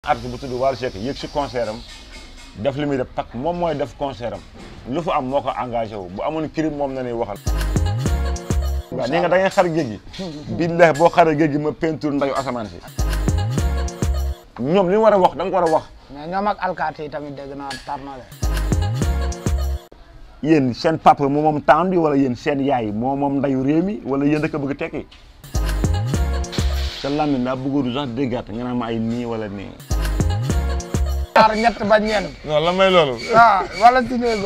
artiste bu tudd Wally Seck yëg si concert am def li muy def parce que moom mooy def concert am lu fa am moo ko engagé wu bu amoon crime moom na ñuy waxal. waaw nee nga da ngay xar géej gi. billahi boo xaree géej gi ma peinture ndayu asamaan si. ñoom li ñu war a wax da nga ko war a wax. mais ñoom ak alkaati yi tamit dégg naa tar na de. yéen seen papa moo moom temps bi wala yéen seen yaay moo moom ndayu réew mi wala yéen dëkk bëgg tekki. sa làmmiñ daa bëggoon sax déggaat nga naan ma ay nii wala nii. ñaar ñett ba ñeent. non la may loolu. ah wala si néego.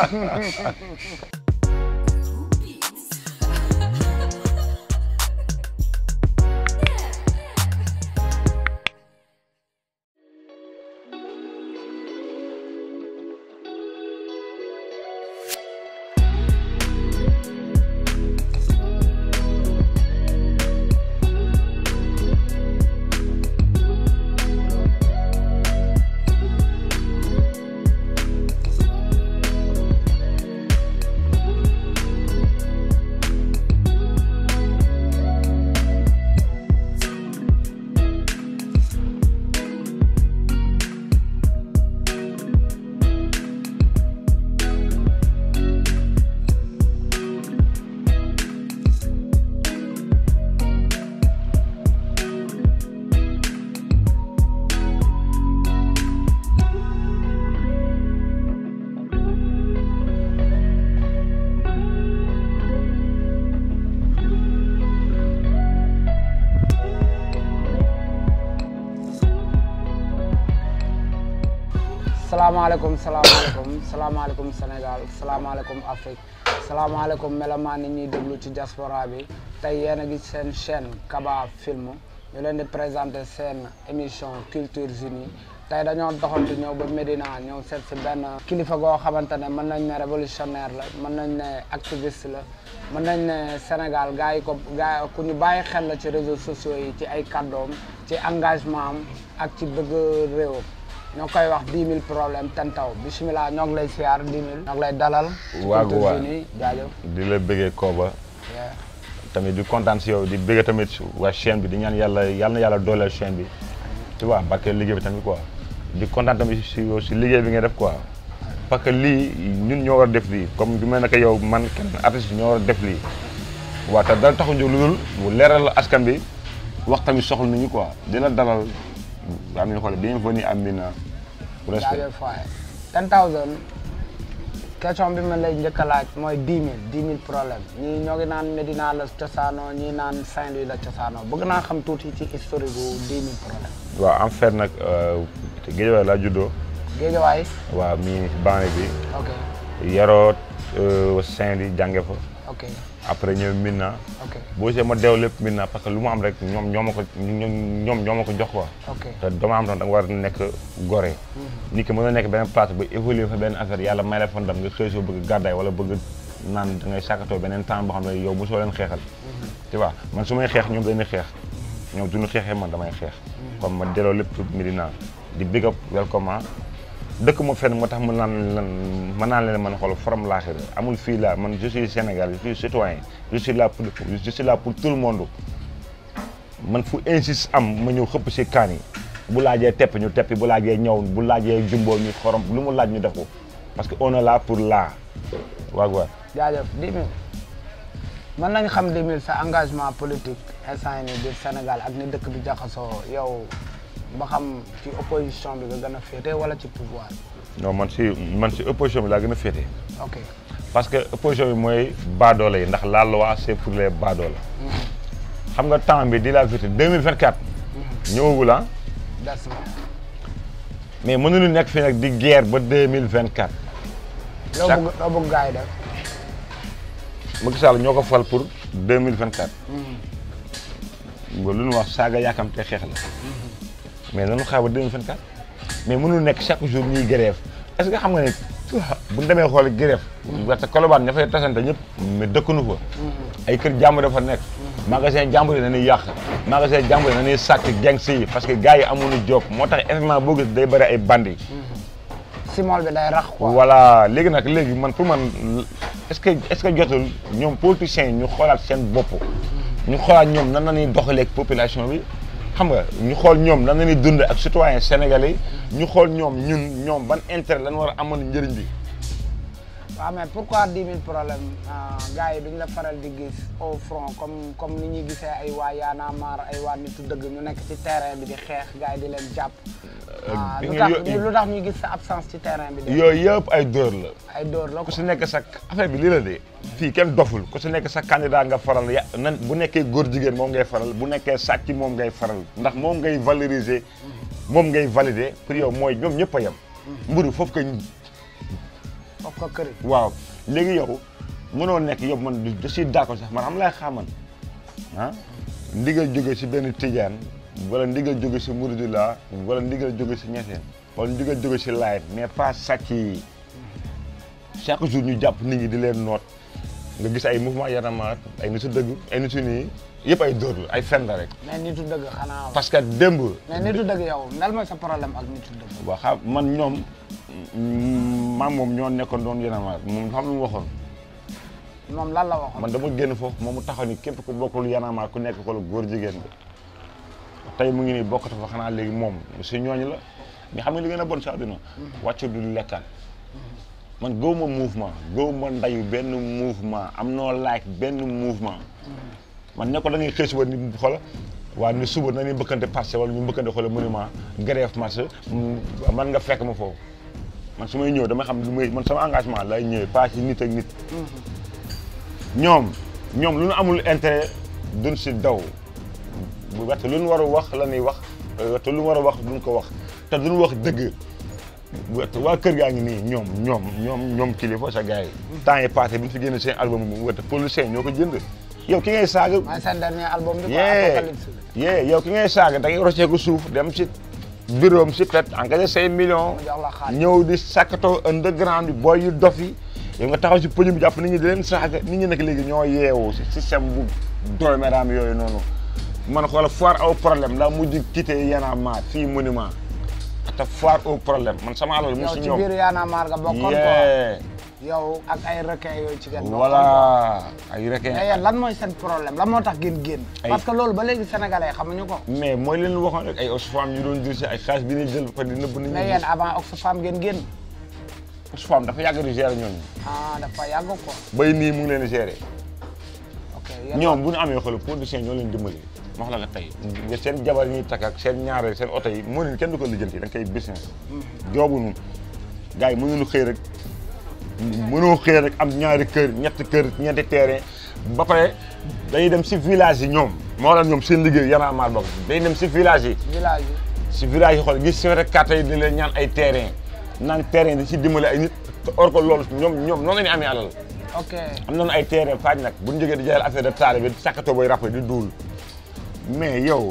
salaamaaleykum salaamaaleykum salaamaaleykum Sénégal salaamaaleykum Afrique salaamaaleykum melomaan ni ñuy déglu ci diaspora bi tey yéen a gis seen chaîne Kaba Film ñu leen di présenter seen émission Cultures Unies tey dañoo doxantu ñëw ba Médina ñëw seet si benn kilifa goo xamante ne mën nañ ne révolutionnaire la mën nañ ne activiste la mën nañ ne Sénégal gars yi ko gars yi ku ñu bàyyi xel la ci réseaux sociaux yi ci ay kàddoom ci engagement am ak ci bëgg réewam ñoo koy wax 10 000 problèmes ten taw bisimilah ñoo ngi lay siyaar 10 000. ñoo ngi lay dalal. waagu waa Cultures Unies jaajëf. di la bëggee Koba tamit di kontaan si yow di bëggee tamit waa chaîne bi di ñaan yàlla yàlla na yàlla dooleel chaîne bi tu vois parce que liggéey bi tamit quoi di kontaan tamit si yow si liggéey bi nga def quoi parce que lii ñun ñoo war a def lii comme du mel ne que yow man kenn artiste ñoo war a def lii waaw te dara taxu ñu lu dul bu leeral askan bi wax tamit soxla nañu quoi di la dalal am nañu xool bienvenue Amina respect jaajëf waaye 10000 question bi ma lay njëkk a laaj mooy 10 000 10 000 problèmes ñii ñoo ngi naan Médina la cosaanoo ñii naan Saint-Louis la cosaanoo bëgg naa xam tuuti ci historique bu 10 000 problèmes. waaw en fait nag Guédiawaye laa juddoo Géejawaay. waaw mii banlieue bi ok yaroo Saint-Louis jànge fa ok après ñëw Médina ok boo see ma deew lépp Médina parce que lu mu am rek ñoom ñoo ma ko ñoom ñoo ma ko jox quoi ok te dama am tam da nga war a nekk gore nit ki mën na nekk benn place ba évoluer fa benn affaire yàlla may la fa ndam nga xëy soo bëgg gàddaay wala bëgg naan da ngay sàkkatoo beneen temps boo xam ne yow mosoo leen xeexal tu vois man su may xeex ñoom dañuy xeex ñoom duñu xeexee man damay xeex comme ma delloo lépp Médina di big up welcome dëkk ma fenn moo tax mën naan lan mën naa leen man xool forom laaxira amul fii la man je suis Sénégal je suis citoyen je suis là pour je suis là pour tout le monde man fu insiste am ma ñëw xëpp si kaan yi bu laajee tepp ñu teppi bu laajee ñëw bu laajee jumboo ñu xorom lu mu laaj ñu def ko parce que on est là pour là waag waag jaajëf 10 000 mën nañ xam 10 000 sa engagement politique instant yii nii biir Sénégal ak ni dëkk bi jaxasoo yow ba xam ci opposition bi nga gën a féete wala ci pouvoir non man si man si opposition bi laa gën a féete ok parce que opposition bi mooy baadoole yi ndax la loi c'est pour les baadoole xam nga temps bi di la vérité 2024 ñëwagul ah des na mais mënuñu nekk fii nag di guerre ba 2024 loo Chaque- bëgg loo bëgg gars yi def Macky Sall ñoo ko fal pour 2024 nga lu ñu wax saaga yaakam te xeex la mais nañu xaar ba 2024 mais mënul nekk chaque jour ñuy grève est-ce que xam nga ne bu ñu demee xool grève parce que Colobane ña fay tasante ñëpp mais dëkkunu fa ay kër jàmbur dafa nekk magasin jàmbur yi dañuy yàq magasin jàmbur yi dañuy sàcc gang si parce que gars yi amuñu job moo tax événement boo gis day bëri ay bandi simol bi day rax quoi voilà léegi nag léegi man pour man est-ce que est-ce que jotul ñoom politiciens yi ñu xoolaat seen bopp ñu xoolaat ñoom nan la ñuy doxalee ak population bi xam nga ñu xool ñoom lan la ñuy dund ak citoyen sénégalais yi ñu xool ñoom ñun ñoom ban intérêt lan war a amoon njëriñ bi waaw mais pourquoi dix mille problème gars yi duñ la faral di gis au front comme comme ni ñuy gisee ay waa Y'en a marre ay waa nitu dëgg ñu nekk ci terrain bi di xeex gars yi di leen jàpp. ah bi lu nga tax yo- lu tax ñuy gis sa absence ci terrain bi. de yooyu yëpp ay dóor la ay dóor la ku ko. si nekk sa affaire bi lii la de fii kenn doful ku si nekk sa candidat nga faral ya nan bu nekkee góor jigéen moom ngay faral bu nekkee sàcc moom ngay faral ndax moom ngay valoriser moom ngay valider pour yow mooy ñoom ñëpp a yem mburu foofu ko foofu ko këri. waaw léegi yow mënoo nekk yow man du je suis d'accord sax man xam lay xaman ah ndigal jóge si benn tijaan wala ndigal jóge si muridula wala ndigal jóge si ñeseen wala ndigal jóge si laayet mais pas sàcc yi chaque jour ñu jàpp nit ñi di leen noot nga gis ay mouvement yanamaat ay nitu dëgg ay nitu nii yëpp ay dóor la ay fen la rek mais nitu dëgg xanaa. parce que démb mais nitu dëgg yow ndal mooy sa problème ak nitu dëgg. waa xam man ñoom maam moom ñoo nekkoon doon yanamaat moom xam lu mu waxoon moom lan la waxoon. man dama génn foofu moom mu taxaw ni képp ku bokkul yanamaar ku nekk ko la góor jigéen bi tey mu ngi nii bokkatu fa xanaa léegi moom si ñooñu la mais xam nga li gën a bon si àdduna wàccu du lekkaan man gëw ma mouvement gëw ma ndayu benn mouvement am noo like benn mouvement man ne ko da ngay xëy suba ni xola waa ni suba na ni mbëkkante passé wala ñu mbëkkante xola monument grève marche man nga fekk ma foofu man su may ñëw dama xam lu may man sama engagement lay ñëwee pas ci nit ak nit ñoom ñoom lu ñu amul intérêt duñ si daw bu wette lu ñu war a wax la ñuy wax te lu ñu war a wax duñ ko wax te duñ wax dëgg bu wette waa kër gaa ngi nii ñoom ñoom ñoom ñoom kilifa sa gars yi temps yi passé bi ñu fi génne seen album bu wette politicien ñoo ko jënd yow ki ngay saaga mooy seen dernier album bi quoi yee Apocalypse bi. yee yow ki ngay saaga da ngay rocceeku suuf dem si bureau am si pet engagé say millions mu jox la xaalis. ñëw di sakkatoo underground bi booy yu dof yi yow nga taxaw si pëñu bi jàpp nit ñi di leen saaga nit ñi nag léegi ñoo yeewu si système bu dooméraam yooyu noonu man xoola foire au problème la mujj quitté Y'en a marre fii monument te foire au problème man sama alal mu yow si ci ñoom biir Y'en a marre nga bokkoon quoi. yee yow ak ay requin yooyu ci gën bokkoon quoi. voilà ay requin mais yéen lan mooy seen problème lan moo tax ngeen génn. Ay- parce que loolu ba léegi sénégalais xamuñu ko. mais mooy leen waxoon rek ay Oxfam ñu doon jël si ay xaalis bi ñuy jël ba pare di nëbb nit mais ñi yéen avant Oxfam ngeen génn. Oxfam dafa yàgg di gérer ñooñu ah dafa yàgg quoi. bay nii mu ngi leen di gérer ok yéen ñoom bu ñu amee xool producteur ñoo leen dimbali ma wax la nga tey nga seen jabar yi ñuy takk ak seen ñaareel seen oto yi moo leen kenn du ko lijjanti da nga koy business joobuñu gars yi mënuñu xëy rek mënoo xëy rek am ñaari kër ñetti kër ñeenti terrain ba pare dañuy dem si village yi ñoom moo la ñoom seen liggéey Y'en a marre bokk dañuy dem si village yi village yi. si village yi xool gis seen rek carte yi di leen ñaan ay terrain naan terrain di si dimbali ay nit te or ko loolu ñoom ñoom noonu la ñuy amee alal ok am nañu ay terrain faaj nag bu ñu jógee di jaayal affaire de taale bi sàkkatoo booy rappé di duul mais yow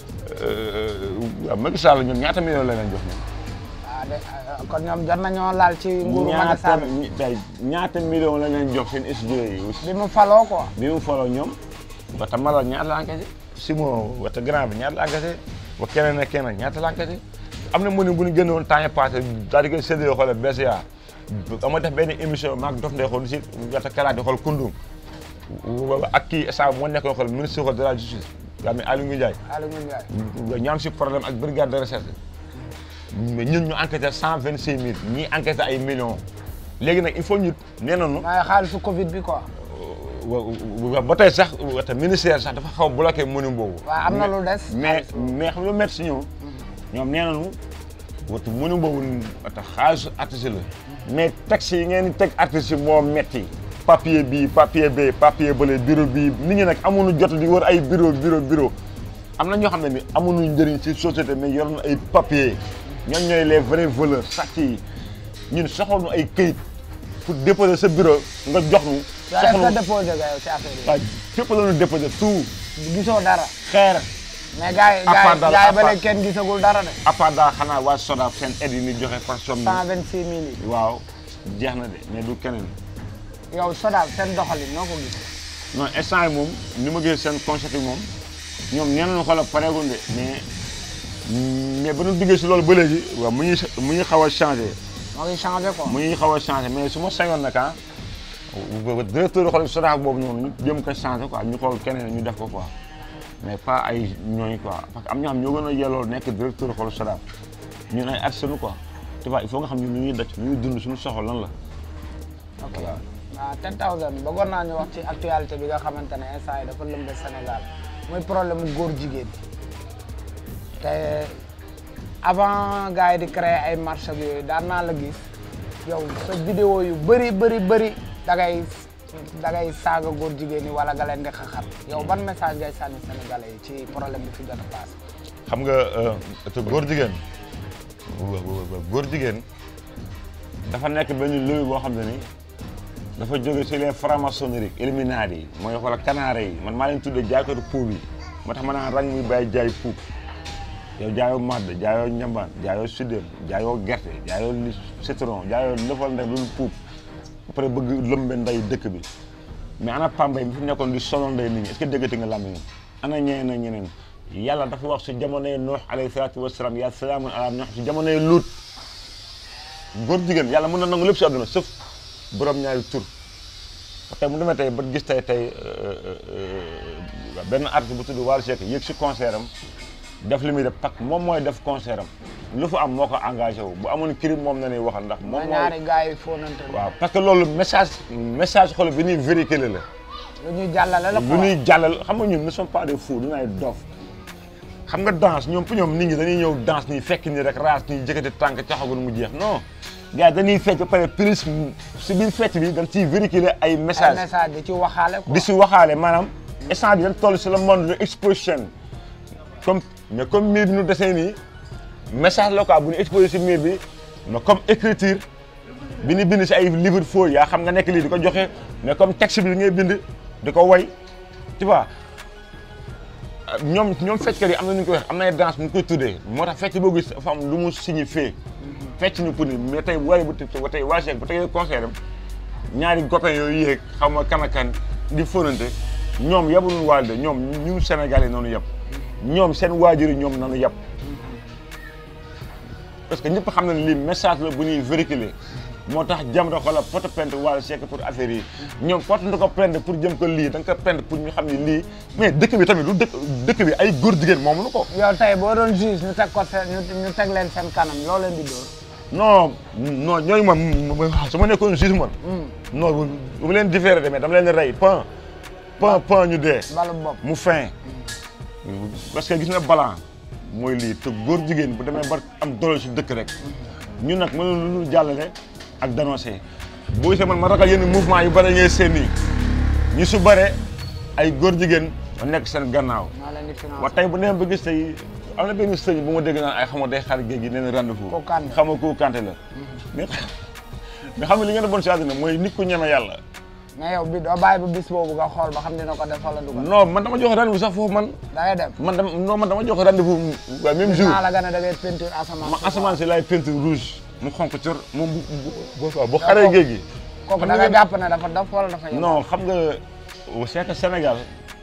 waaw Macky Sall ñoom ñaata million la leen jox ñoom. ah de ah, kon ñoom jot nañoo laal ci nguuru Macky ñaata Sall tey ñaata million la leen jox seen studio yi bi mu faloo quoi. bi mu foloo ñoom wata Malal ñaata la engagé Simon wata grand bi ñaata la engagé wa keneen ak keneen ñaata la engagé am na mu ne bu ñu génnoon temps yi passé daal di koy séddale xoolal BCA ama def benn émission maag dof ndey xool si wata kalaat di xool kundum ak kii sa moo nekkoon xool ministre xool de la justice yaa mi Aliou Ndiaye Aliou Ndiaye. ñu am si problème ak brigade de recherche mais ñun ñu enquêté cent vingt cinq mille ñii enquêté ay millions léegi nag il faut ñu nee nañu mooy xaalisu Covid bi quoi. wa ba tey sax te ministère sax dafa xaw a bloqué mënu boobu. waaw am na lu des. mais mais xam nga lu métti si ñoom ñoom nee nañu watu mënu boobu te xaalisu artiste la mais texte yi ngeen di teg artiste yi moo métti papier bii papier bee papier bële bureau bii nit ñi nag amuñu jot di wër ay bureau bureau bureau am na ñoo xam ne ni amuñu njëriñ ci société mais yor na ay papier ñoom ñooy les vrais voleurs sàcc yi ñun soxla nu ay këyit pour déposer sa bureau nga jox nu yow est-ce soxla que déposé nga yow ci affaire yi. waaw fépp la ñu déposé tout gisoo dara. xeer mais gars yi À part gars daal, yi gars à yi ba part- léegi kenn gisagul dara de. à part daal xanaa waa SODAV seen aide yi ñu joxe par somme cent vingt six mille yi. waaw jeex na de mais du keneen yow Sodav seen doxalin noo ko gis. non instant yi moom ni ma gisee seen concept yi moom ñoom nee nañu xoolal pareegul de mais mais ba ñu duggee si loolu ba léegi waaw mu ngi mu ngi xaw a changé moo ngi changé quoi. mu ngi xaw a changé mais su ma sañoon nag ah directeur xool SODAV boobu noonu ñu jëm ko changé quoi ñu xool keneen ñu def ko quoi mais pas ay ñooñu quoi parce que am ñoo xam ñoo gën a yelloo nekk directeur xoolu Sodav ñun ay artistes quoi tu vois il faut nga xam ñun ñu ngi daj ñu ngi dund suñu soxla lan la. ok ah 10000 bëggoon naa ñu wax ci actualité bi nga xamante ne instant yi dafa lëmbe Sénégal muy problème mu góor jigéen te avant gars yi di créer ay marche ak yooyu daan naa la gis yow sa vidéo yu bëri bëri bëri da ngay da ngay saaga góor jigéen ñi wala nga leen di xaxar yow ban message ngay sànni Sénégalais yi ci problème bi fi jot a passé. xam nga te góor jigéen góor jigéen dafa nekk benn lobby boo xam ne ni dafa jóge ci les francs-maçonneries Illuminati yi mooy wala kanaare yi man maa leen tuddee jaaykatu puub yi moo tax ma naan rang muy bàyyi jaay puub yow jaayoo madd jaayoo ñambaan jaayoo suddéem jaayoo gerte jaayoo li citron jaayoo lëfal ndek loolu puub ba pare bëgg lëmbe nday dëkk bi mais ana pambay bi fi nekkoon di sonal nday nit ñi est-ce que déggati nga làmmiñ ana ñeneen ak ñeneen yàlla dafa wax si jamonoy Nuux alayhi salaatu wasalaam yaa salaamun ala Nuux si jamonoy Luut góor jigéen yàlla mën na nangu lépp si àdduna sauf borom ñaari tur tey mu demee tey ba gis tey tey benn artiste bu tudd Wally Seck yéeg si concert am def li muy def parce que moom mooy def concert am lu fa am moo ko engagé wu bu amoon crime moom na ñuy waxal ndax moom mooy ñaari gars yi fóonante waaw parce que loolu message message xol bi ñuy véhiculer la lu ñuy jàllale la lu ñuy jàllal xam nga ñun ne sommes pas des fous du ay dof xam nga danse ñoom pour ñoom nit ñi dañuy ñëw danse nii fekk nii rek raas nii jëkkati tànk caxagul mu jeex non gars yi dañuy fecc ba pare plus si biir fecc bi dañ ciy véhiculer ay ay message message di ci waxaale quoi di si waxaale maanaam instant bi dañ toll si le monde de exposition comme mais comme miir bi ñu desee nii message la quoi bu ñu exposé si miir bi mais comme écriture bi ñu bind si ay livre faux yaa xam nga nekk lii di ko joxe mais comme texte bi ngay bind di ko way tu vois ñoom ñoom fecckat yi am na nu ñu koy wax am na ay danse nu ñu koy tuddee moo tax fecc boo gis dafa am lu mu signifié fecc ni pour ni mais tey waaye bu tey tey waa Cheikh bu tegee concert am ñaari copains yooyu yéeg xaw ma kan ak kan di fóonante ñoom yabuñu waal de ñoom ñu Sénégal yi noonu yab ñoom seen waajur yi ñoom nanu yab parce que ñëpp xam na ne lii message la bu ñuy véhiculer moo tax Jamra xoolal porte plainte Wally Seck pour affaire yi ñoom porte na ko plainte pour jëm ko lii da nga ko plainte pour ñu xam ne lii mais dëkk bi tamit du dëkk dëkk bi ay góor jigéen moomu ko yow tey boo doon juge ñu teg ko seen ñu ñu teg leen seen kanam loo leen di dóor non non ñooñu moom su ma nekkoon juge man non bu ma leen différé de mais dama leen di rey pan pan pan ñu dee balu bopp mu fin parce que gis nga balan mooy lii te góor jigéen bu demee ba am doole si dëkk rek ñun nag mënul lu jàllale ak dénoncé boo gisee man ma ragal yenn mouvement yu bëri ngay seen nii ñu su bare ay góor jigéen a nekk seen gannaaw ñoo leen di financé wa tey bu demee ba gis tey am na benn sëñ bu ma dégg naan ay xam nga day xar géej gi nee na rendez-vous Kooku Kanté. xam nga kooku Kanté la mais mais xam nga li ngeen a bon si àddina mooy nit ku ñeme yàlla mais yow bi doo bàyyi ba bis boobu nga xool ba xam dina ko def wala du ko def non man dama jox rendez-vous sax foofu man da ngay dem man dama non man dama jox rendez-vous waaye même jour naa la gën a da ngay peinture asamaan ma asamaan si laay peinture rouge mu xonk cor moom bu bu bu bu xaree géej gi. kooku xam da nga nga jàpp ne dafa dof wala dafa yem non xam nga c'est que Sénégal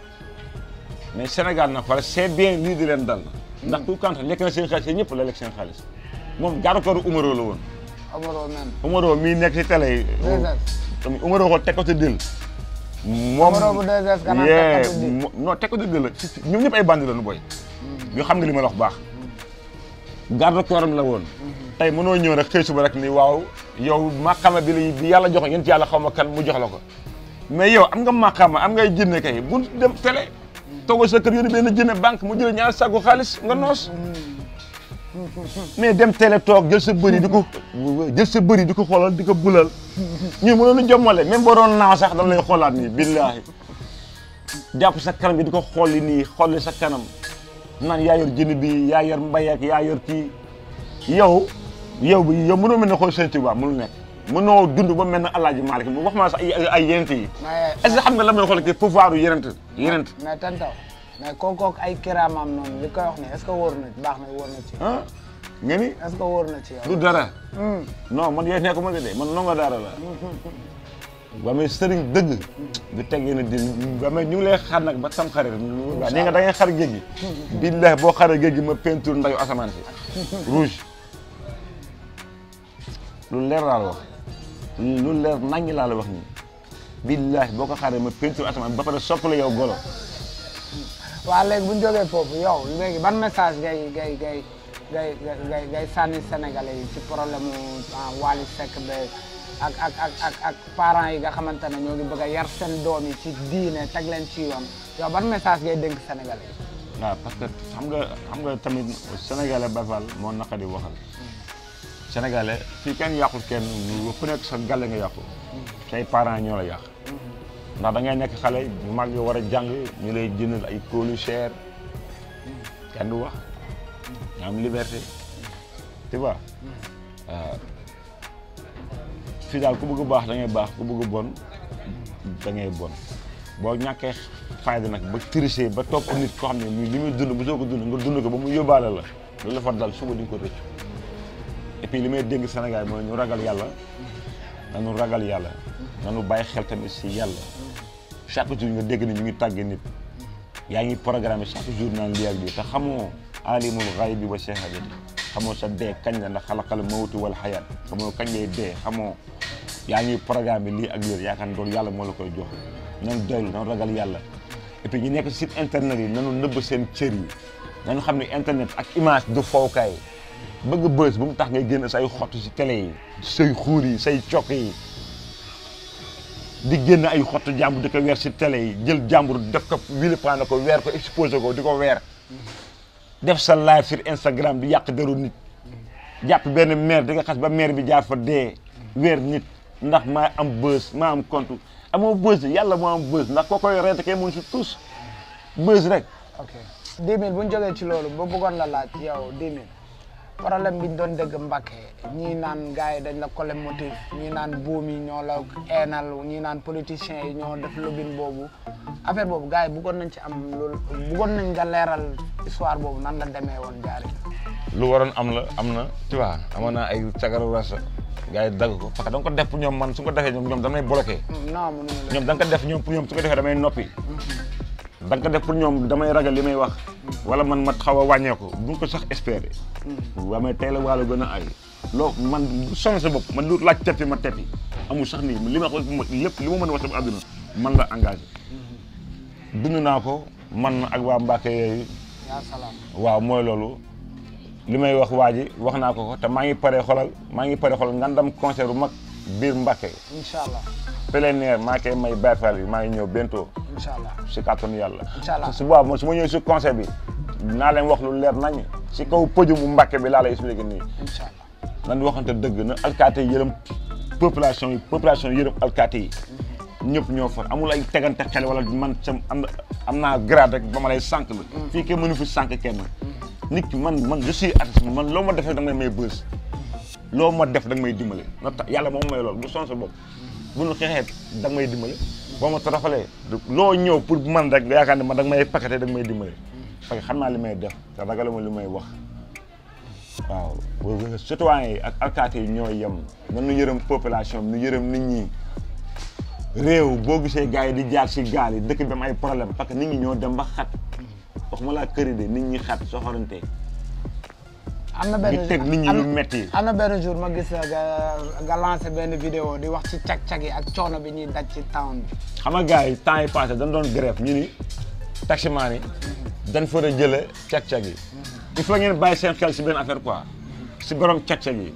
mais Sénégal nag wala c'est bien lii di leen dal ndax tout quand lekk na seen xaalis yéen ñëpp la lekk seen xaalis moom gaaru kooru Umaro la woon. amuloo même Umaro mii nekk si télé yi. tamit Umaro ko teg ko ci dil. moom Umaro bu 2S gannaaw yee, teg ko ci dil. mo- non teg ko ci dil la si- si- ñoom ñëpp ay bandi la nu boy. yoo xam nga li ma la wax baax. garde corps am la woon. tey mënoo ñëw rek xëy suba rek ni waaw yow maqama bi la bi yàlla jox yéen ci yàlla xaw ma kan mu jox la ko. mais yow am nga maqama am ngay jënne kay bu dem télé. toogal sa kër yónni benn jënne banque mu jël ñaar sagu xaalis nga noos. mais dem télé toog jël sa bëri di ko jël sa bëri di ko xoolal di ko bulal ñu mënoon a jommale même boo doon naaw sax dama lay xoolaat nii billaahi jàpp sa kanam bi di ko xooli nii xooli sa kanam naan yaa yor jënd bi yaa yor mbay ak yaa yor kii yow yow bi yow mënoo mel ne xool Sëñ Tuubaa mënul nekk mënoo dund ba mel ne Alaaji Maalik wax ma sax ay ay yenent yi mais est-ce que xam nga la may xool ki pouvoir yu yenent yenent mais tantaw mais kooku ay kiraamam noonu li koy wax ne est-ce que wóor na baax na wóor na ci yow ah nga ni est-ce que wóor na ci yow du dara Hmm. non man yéen nekk ma de man nongo daara la ba may sëriñ dëgg du teg yéen a di ba may ñu ngi lay xar nag ba tam xarit waaw nee nga da ngay xar géej gi billahi boo xaree géej gi ma peinture ndayu asamaan si rouge lu leer laa la wax lu leer naññ laa la wax nii billahi boo ko xaree ma peinture asamaan ba pare soppala yow golo waa léegi bu ñu jógee foofu yow léegi ban message ngay ngay ngay ngay ngay ngay sànni Sénégalais yi ci problème mu Wally Seck be ak ak ak ak ak parents yi nga xamante ne ñoo ngi bëgg a yar seen doom yi ci diine teg leen ci yoon yow ban message ngay dénk Sénégalais yi. waaw parce que xam nga xam nga tamit sénégalais bafal moo naqadi waxal sénégalais fii kenn yàqul kenn ku nekk sa gàlle nga yàqu say parents ñoo la yàq ndax da ngay nekk xale mag nga war a jàng ñu lay jëndal ay kóolu cher kenn du wax nga am liberté tu vois fii daal ku bëgg baax da ngay baax ku bëgg bon da ngay bon boo ñàkkee fayda nag ba tricher ba topp nit koo xam ne nii li muy dund bu soo ko dund nga dund ko ba mu yóbbaale la loolu la fa dal suba di nga ko rëccu et puis li may dénk Sénégal mooy ñu ragal yàlla nanu ragal yàlla nanu bàyyi xel tamit si yàlla chaque jour nga dégg ni ñu ngi tàgge nit yaa ngi programme chaque jour naan lii ak lii te xamoo alimul ghaybi wa shahadati xamoo sa dee kañ la ndax xalaqal mawtu wal xayaat xamoo kañ ngay dee xamoo yaa ngi programme lii ak lii yaakaar ne loolu yàlla moo la koy jox nan doylu nan ragal yàlla et puis ñu nekk site internet yi nanu nëbb seen cër yi nañu xam ne internet ak image du fowkaay bëgg bës bu mu tax ngay génn say xottu si télé yi say xuur yi say cokk yi di génn ay xottu jàmbur di ko weer si télé yi jël jàmbur def ko wilipaan ko weer ko exposé ko di ko weer def sa live sur Instagram di yàq deru nit jàpp benn maire di nga xas ba maire bi jaar fa dee weer nit ndax maa am bës maa am compte amoo bës yàlla moo am bës ndax koo koy rente kay mun si tous bës rek ok 10 000 bu ñu jógee ci loolu ba bëggoon la laaj yow 10 000 problème bi ñu doon dégg Mbacke ñii naan gars yi dañ la collé motif ñii naan buum yi ñoo la eenal ñii naan politiciens yi ñoo def lobbying boobu affaire boobu gars yi bëggoon nañ ci am loolu bëggoon nañ nga leeral histoire boobu nan la demee woon jaari lu waroon am la am na tu vois amoon naa ay cagaru rasa gars yi dagg ko parce que da nga ko def pour ñoom man su ko defee ñoom ñoom damay bloqué non mënuñu la ñoom da nga ko def ñoom pour ñoom su ko defee damay noppi da nga ko def pour ñoom damay ragal li may wax wala man ma xaw a wàññeeku bu nga ko sax espérer waa mais tey la waalo gën a ay loo man sonn sa bopp man lu laaj teppi ma teppi amul sax nii li ma wax lépp li ma mën a wax sama àdduna man la engagé dund naa ko man ak waa Mbacke yooyu yaa salaam waaw mooy loolu li may wax waa ji wax naa ko ko te maa ngi pare xolal maa ngi pare xolal ngandam concert bu mag biir Mbacke incha allah plein air maa koy may Baye Fall bi maa ngi ñëw bientôt incha allah si kàttanu yàlla Incha allah. su boobaa su ma ñëwee si concert bi naa leen wax lu leer nañ si kaw pëju mu Mbacke bi laa lay expliqué nii incha allah nan waxante dëgg na alkaati yi yërëm population yi population yi yërëm alkaati yi ñëpp ñoo far amul ay tegante xel wala man sam am am naa grade rek ba ma lay sànq la fii kenn mënu fi sànq kenn nit ki man man je suis artiste man loo ma def rek da nga may may bës loo ma def da nga may dimbale na tax yàlla moom may loolu bu son sa bopp bu nu xeexee da nga may dimbale boo ma toroxalee loo ñëw pour man rek nga yaakaar ne man da nga may paqueté da nga may dimbale parce que xam naa li may def te ragaluma li may wax waaw citoyen yi ak alkaati yi ñoo yem nanu yërëm population bi nu yërëm nit ñi réew boo gisee gars yi di jaar si gaal yi dëkk bi am ay problème parce que nit ñi ñoo dem ba xat waxuma laa këri de nit ñi xat soxorante am na benn di teg nit ñi lu metti am na benn jour ma gis la nga nga lancé benn vidéo di wax ci cag-cag yi ak coono bi ñuy daj ci town bi xam nga gars yi temps yi passé dañ doon grève ñu ni taximaan yi dañ fa a jële cag-cag yi il faut ngeen bàyyi seen xel si benn affaire quoi si borom cag-cag yi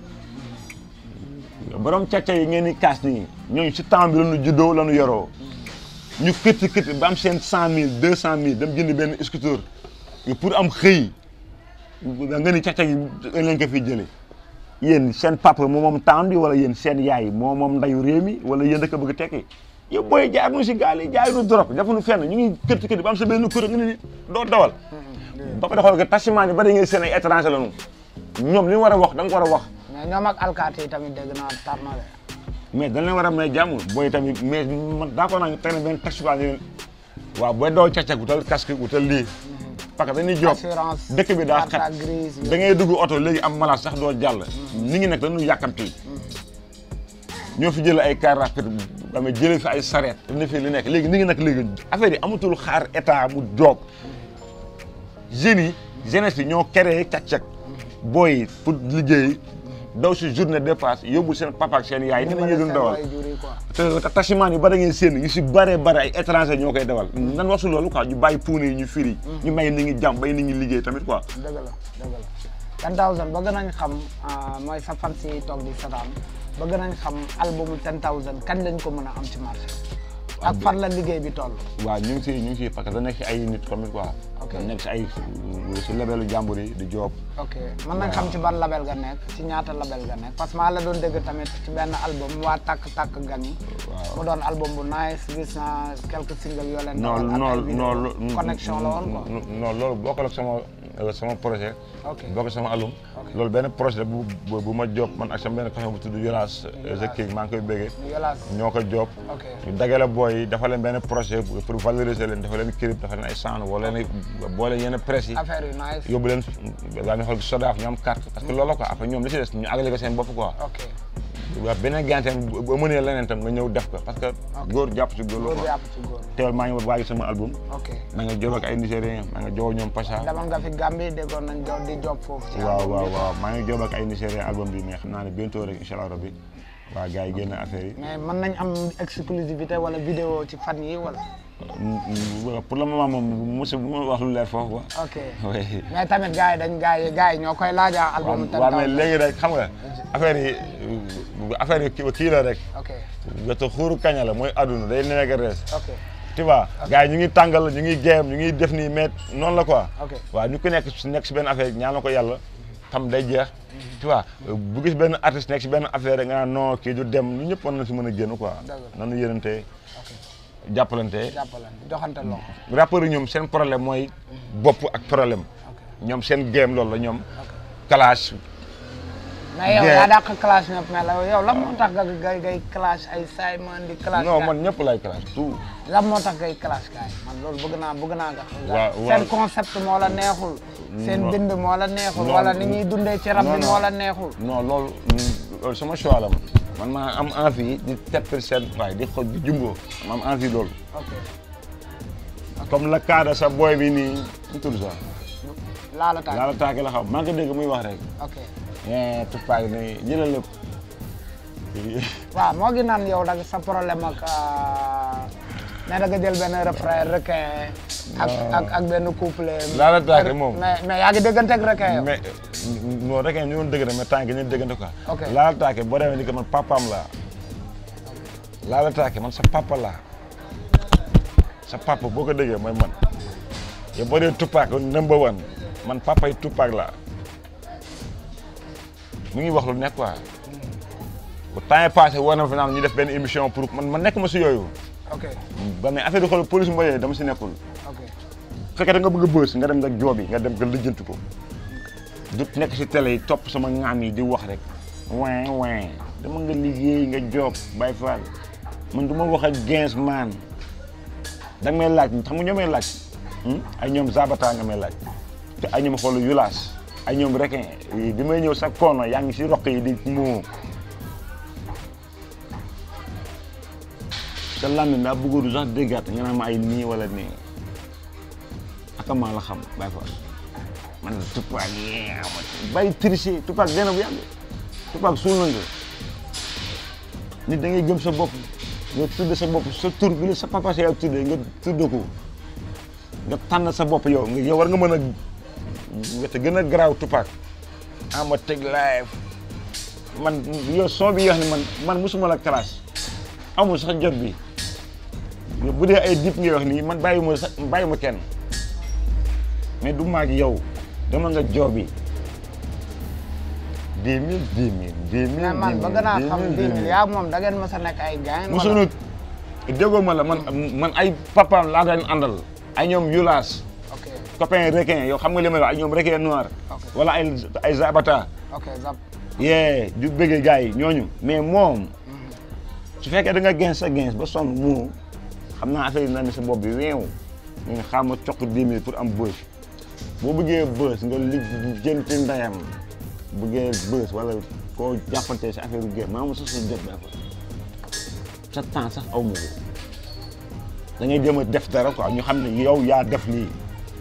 borom cag-cag yi ngeen di kaas nii ñooñu si temps bi la ñu juddoo la ñu yoroo ñu këtti këtti ba am seen cent mille deux cent mille dem jënd benn scooter pour am xëy nga ni cag-cag yi dañ leen ko fi jële yéen seen papa moo moom temps bi wala yéen seen yaay moo moom ndayu réew mi wala yéen da ko bëgg tekki yow booy jaar nu si gaal yi jaay nu drogue defuñu fenn ñu ngi këtti këtti ba am sa benn kuréel nga ni doo dawal ba ko defal que taximaan yi bari ngay seen ay étranger la ñu ñoom li ñu war a wax da nga war a wax mais ñoom ak alkaati yi tamit dégg naa tar na de mais dañ leen war a may jàmm booy tamit mais man d'accord naa tey nag benn taximaan yi waaw booy doo càccag wutal casque wutal lii parce que dañuy job assurance dëkk bi daa carte xat grise da ngay dugg oto léegi am malade sax doo jàll nit ñi nag dañu yàkkamti ñoo fi jël ay car rapide dama jëlee fi ay sareet ne fi li nekk léegi nit ñi nag léegi affaire yi amatul xaar état mu joog jeunes yi jeunesse bi ñoo créé càq-càq booy yi pour liggéey daw si journée dépasse yóbbul seen papa ak seen yaay ni la ñuy doon dawal jur yi quoi te te taximaan yu bari ngeen seen ñu si bëree bëri ay étranger ñoo koy dawal nan wax si loolu quoi ñu bàyyi puune yi ñu firi ñu may nit ñi jàmm bay nit ñi liggéey tamit quoi dëgg la dëgg la ten thousand bëgg nañ xam ah, mooy sa fan si toog di sataan bëgg nañ xam albumu ten thousand kañ lañ ko mën a am ci marché ak fan la liggéey bi toll waaw ñu ngi si ñu ngi si parce que da nekk si ay nit tamit quoi Ok. da nekk si ay si labelu jàmbur yi di job ok mën nañ xam ci ban label nga nekk ci ñaata label nga nekk parce que maa la doon dégg tamit ci benn album waa takk takk gan yi waaw mu doon album bu nice gis naa quelques singles yoo leen non dawal ak ay non vidéo. non connexion la woon quoi non loolu bokkul ak sama sama projet ok bokk sama album Ok. loolu benn projet la bu bu bu ma job man ak sama benn copain bu tudd Yolas The King maa ngi koy béggee Yolaas ñoo ko job ok ñu dagale booy yi dafa leen benn projet pour valoriser leen dafa leen clip dafa leen ay sound wala leen boole yenn presse yi affaire yu nice yóbbu leen daa ñu xool sodaaf ñu am carte parce que loolu la quoi après ñoom li si des ñu àggale ko seen bopp quoi ok waaw beneen ganteem ba mënee leneen tam nga ñëw def ko parce que góor jàpp si góor la góor quoi bi yàpp ci góor teewal maa ngi waagi sama album ok maa nga job ak ay Nigériens maa nga job ñoom Pacha demal nga fi Gambie déggoon nañ jo di job foofu ci waaw album waaw bi. waaw maa ngi job ak ay Nigériens album bi mais xam naa ne bientôt rek incha allah rabbi waaw gars yi génn affaire yi mais mën nañ am exclusivité wala vidéo ci fan yi wala pour le moment moom mosu bu ma wax lu leer foofu quoi ok oui mais tamit gars yi dañ gars yi gars yi ñoo koy laaja album ten waaw mais thousand léegi rek xam nga affaire yi affaire yi kii kii la rek ok gerte xuuru kaña la mooy aduna day nekk rees ok tu vois gars yi ñu ngi tàngal ñu ngi géem ñu ngi def nii mais noonu la quoi ok waaw ñu ko nekk si nekk si benn affaire ñaan na ko yàlla tam day jeex tu vois bu gis benn artiste nekk si benn affaire rek nga naan non kii du dem ñu ñëpp war na si mën a génn quoi Dëgg la. nanu yërëntee ok jàppalante jàppalante joxante loxo rappeurs yi ñoom seen problème mooy bopp ak problème ok ñoom seen game loolu la ñoom ok clash mais yow Bien. yaa dàq clash ñëpp mais la yow lan moo tax nga ngay ngay clash ay Simon di clash non gars man ñëpp lay clash tout lan moo tax ngay clash gars yi man loolu bëgg naa bëgg naa nga waaw, seen waaw. concept moo la neexul seen Non. bind moo la neexul Non, wala ni ñuy dundee ci rab non, bi non. moo la neexul non loolu loolu sama choix la man man maa am envie di teppil seen waaye di xoj di jumbo ma am envie loolu ok comme le cas de sa boy bi nii ñu tudd sax laala taal laala taake la xam maa ngi ko dégg muy wax rek ok eh Tupac ni jëlal lépp waaw moo ngi naan yow da nga sa problème ak ne da nga jël benn refrain requin ak ak ak benn couple Laala Taake moom. mais mais yaa ngi déggante ak requin yow mais non rek ñu doon dëgg mais temps gi ñu déggante quoi Ok. laala taake boo demee ni ko man papaam laa laala taake man sa papa laa sa papa boo ko déggee mooy man yow boo dee Tupac number one man papa yi Tupac laa mu ngi wax lu nekk quoi bu temps yi passé war na fi naan ñu def benn émission pour man man nekk ma si yooyu ok ba mais affaire yi xool police mboyee dama si nekkul ok bu fekkee da nga bëgg a bës nga dem nga joobi nga dem nga lijjanti ko du nekk si télé yi topp sama ŋaam yi di wax rek win win dama nga liggéey nga joob bay faal man du ma wax ak gens man da nga may laaj xam nga ñoo may laaj hmm? ay ñoom zabata nga may laaj te ay ñoom xoolu yulaas ay ñoom requin bi may ñëw sa koono yaa ngi si roq yi di moo sa làmmiñ daa bëggoon sax déggaat nga naan ma ay nii wala nii aka maa la xam bay faal man Tupac yeew ma bàyyi tricher Tupac dee na bu yàgg Tupac suul na nga nit da ngay gëm sa bopp nga tudde sa bopp sa tur bi la sa papa sa yow tudde nga tudde ko nga tànn sa bopp yow nga yow war nga mën a nga te gën a garaaw Tupac ama teg live man yow son bi yoo xam ne man man musuma la classe amul sax jot bi yow bu dee ay dip ngay wax nii man bàyyi ma sax bàyyi ma kenn mais du maag yow dama nga joobi dix mille dix mille dix mille mais man bëgg naa xam dix mille yaa moom da ngeen mës a nekk ay gaañ mosunut déggoo ma la man man ay papaam laa daan àndal ay ñoom yulaas ok copain requin yow xam nga li may wax ay ñoom requin noir Ok. wala ay ay zabata ok zap yee du bëggee gars yi ñooñu mais moom su fekkee da nga gens sa gens ba sonn moo xam naa affaire yi na ne sa bopp bi weew ñu ne xaama coq dix mille pour am bës boo bëggee bës nga li jënti ndeyam bëggee bës wala koo jàppante si affaire yu génn maa ma sax sa jot ba sa temps sax aw ma ko da ngay jéem a def dara quoi ñu xam ne yow yaa def lii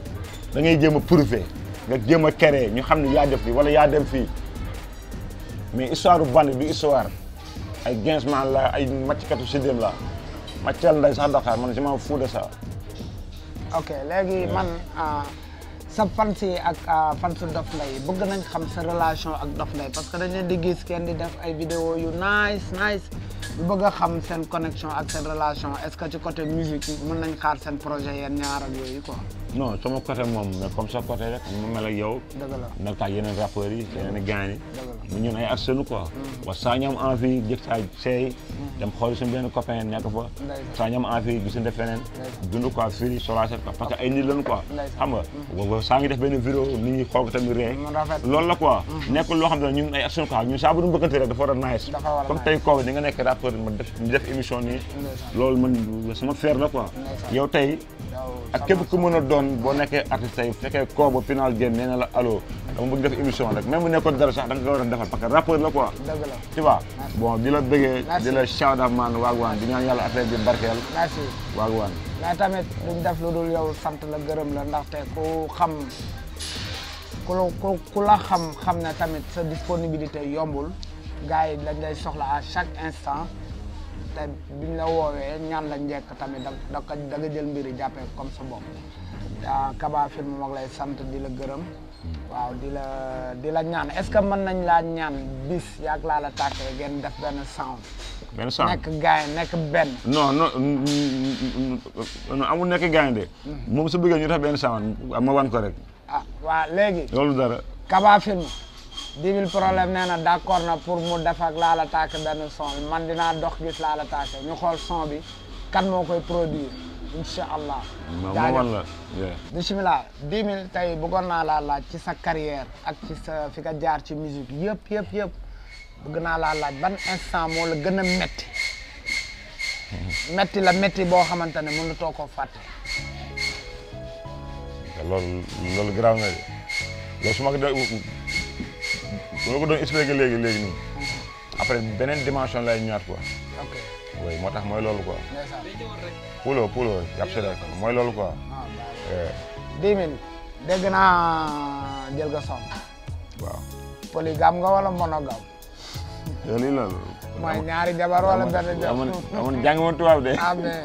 da ngay jéem a prouver nga jéem a créer ñu xam ne yaa def lii wala yaa dem fii mais histoire bu bandi du histoire ay Gainsman la ay màcckatu sidéem la màccal nday sax Dakar man je m'en fous de ça ok léegi man ah, sa fans yi ak ah, fansu Dof Ndeye bëgg nañ xam sa relation ak Dof Ndeye parce que dañ leen di gis kenn di def ay vidéo yu nice nice ñu bëgg a xam seen connexion ak seen relation est-ce que ci côté musique yi mën nañ xaar seen projet yeen ñaar ak yooyu quoi non sama côté moom mais comme sa côté rek mu mel ak yow dëgg la nag tax yeneen rappeurs yi yeneen i gaañ yi dëgg mu ñun ay artistes quoi wa saa ñu am envie jëg saa seey dem xool suñu benn copain nekk fa Ndeysaan. saa ñu am envie gisuñu def feneen Ndeysaan. dund quoi fii solacer quoi parce que ay nit lañu quoi Ndeysaan. xam nga wa saa ngi def benn vidéo nit ñi xool ko tamit ree mu rafet loolu la quoi nekkul loo xam ne ñun ay artistes quoi ñun saa bu ñu bëggante rek dafa war a nice Dafa war a comme nice. tey kooku di nga nekk rappeur ma def ñu def émission nii Ndeysaan. loolu man sama fier la quoi Ndeysaan. yow tey yow ak képp ku mën a doon boo nekkee artiste tey bu fekkee koo ba final game nee na la allo dama bëgg def émission rek même bu nekkoon dara sax da nga ko war a defal parce que rappeur la quoi dëgg la tu vois bon di la bëggee Merci. di la shout out man waagwaan di ñaan yàlla affaire bi barkeel merci waagwaan mais tamit duñ def lu dul yow sant la gërëm la ndaxte ku xam ku la ku ku la xam xam ne tamit sa disponibilité yombul gars yi dañ lay soxla à chaque instant te biñ la woowee ñaan la njekk tamit da da ko da nga jël mbir yi jàppee comme sa bopp ah Kaba film moom lay sant di la gërëm waaw di la di la ñaan est-ce que mën nañ laa ñaan bis yaag laa la tàkkee ngeen def benn sound benn sang nekk gars yi nekk benn non non non amul nekk gaañ de moom su bëggee ñu def benn sang ma wan ko rek ah waa léegi loolu dara Kaba film dix mille problème nee na d'accord na pour mu def ak Lala Take benn son bi man dinaa dox gis Lala Take ñu xool son bi kan moo koy produire incha allah. ma ma jaajëf wan la yeah. bisimilah dix mille tey bëggoon naa laa laaj ci sa carrière ak ci sa fi nga jaar ci musique yëpp yëpp yëpp bëgg naa laa laaj ban instant moo la gën a metti metti la metti boo xamante ne mënutoo koo fàtte. loolu loolu garaaw na de loolu su ma ko doon su ma ko doon expliqué léegi léegi nii après beneen dimension lay ñëwaat quoi ok oui moo tax mooy loolu quoi ndeysaan pulo pulo yàpp si rek mooy loolu quoi ah baax Eh, dix mille dégg naa jël nga son waaw polygame nga wala monogame yow lii la mooy ñaari jabar wala benn jabar amoon amoon jàng ma tubaab de ah mais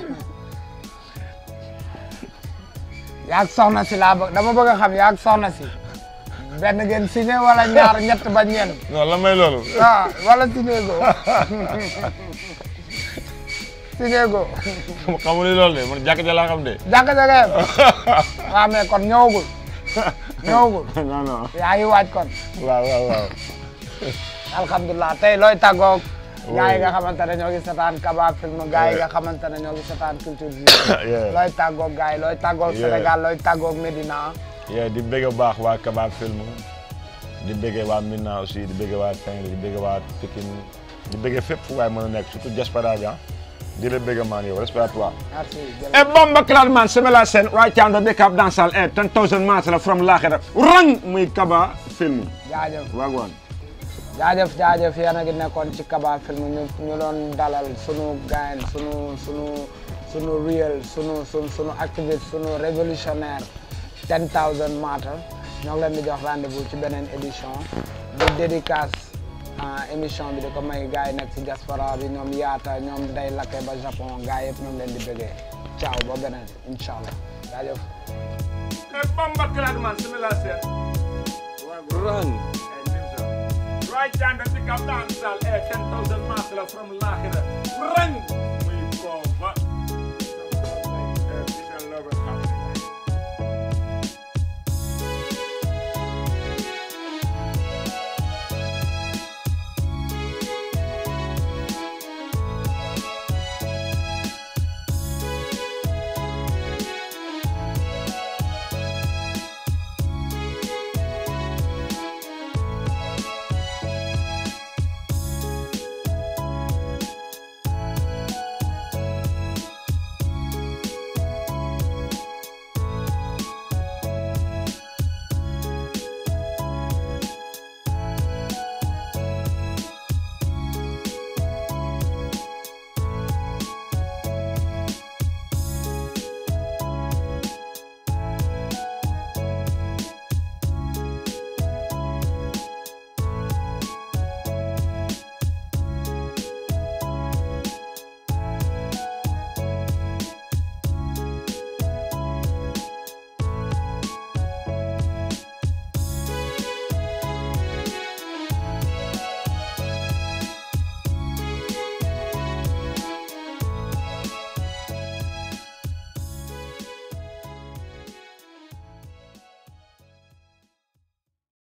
yaag soxna si laa bëgg dama bëgg a xam yaag soxna si benn ngeen signé wala ñaar ñett ba ñeent non la may loolu ah wala signé go signé go xamu ni loolu de man jàkk ja laa xam de jàkk jagee waaw mais kon ñëwagul ñëwagul non non yaa ngi waaj kon waaw waaw waaw alhamdulilah tey looy tàggoog Oui. gaa yi nga xamante ne ñoo ngi setaan Kaba film gaa yi nga xamante ne ñoo ngi setaan culture bi Yeah. looy tàggoog gaa yi looy tàggoog Yeah. Sénégal looy tàggoog Médina yeah, di bëgg baax waa Kaba film di bëggee waa Minna aussi di bëggee waa Saint-Louis di bëggee waa Pikine di bëggee fépp fu waay mën a nekk surtout diaspora bi ah di la bëgg maan yow respect à toi merci E bomba clad man semela sen right down the big up dancehall e 10,000 miles la from Lakhira rang muy Kaba film jaajëf wagwan jaajëf jaajëf yéen a ngi nekkoon ci Kaba film ñu ñu doon dalal sunu gain sunu sunu sunu real sunu sunu sunu activiste sunu révolutionnaire 10000 matter ñoo ngi leen di jox rendez-vous ci beneen édition di dédicace ah, émission bi di ko may gars yi nekk ci diaspora bi ñoom yaata ñoom day lakke ba Japon gars yëpp ñu ngi leen di bëggee ciao ba beneen incha allah jaajëf e bomba clad man semela sen rang right down the big up dancehall e 10,000 miles la from Lakhira rang muy Kaba